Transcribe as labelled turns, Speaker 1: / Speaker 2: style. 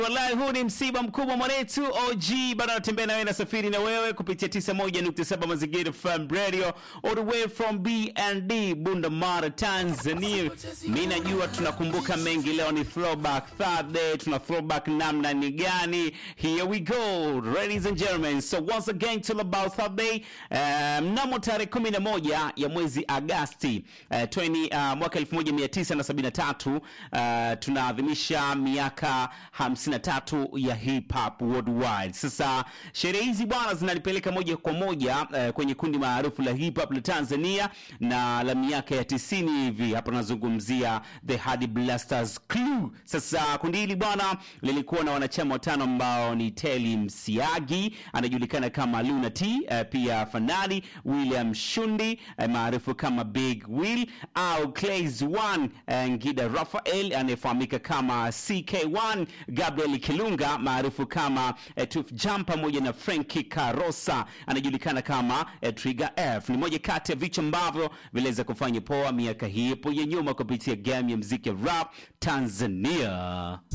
Speaker 1: Wallahi, huu ni msiba mkubwa mwanetu. OG bado anatembea na wewe, nasafiri na wewe kupitia 91.7 Mazingira FM Radio all the way from BND Bunda Mara, Tanzania. Mimi najua tunakumbuka mengi, leo ni throwback Thursday, tuna throwback namna ni gani? Here we go ladies and gentlemen, so once again till about Thursday uh, mnamo tarehe 11 ya mwezi Agasti uh, 20, uh, mwaka 1973 uh, tunaadhimisha miaka 53 ya hip hop worldwide. Sasa sherehe hizi bwana zinalipeleka moja kwa moja uh, kwenye kundi maarufu la hip hop la Tanzania na la miaka ya 90 hivi. Hapa tunazungumzia the Hardy Blasters Crew. Sasa kundi hili bwana lilikuwa na wanachama watano ambao ni Teli Msiagi anajulikana kama Luna T, uh, pia Fanani William Shundi uh, maarufu kama Big Will au Clays One, uh, Ngida Rafael anayefahamika kama CK1, Gabriel Kilunga maarufu kama uh, Tuf Jam pamoja na Frankie Karosa anajulikana kama uh, Trigger F. Ni moja kati ya vichwa ambavyo viliweza kufanya poa miaka hii hapo ya nyuma kupitia game ya muziki ya rap Tanzania.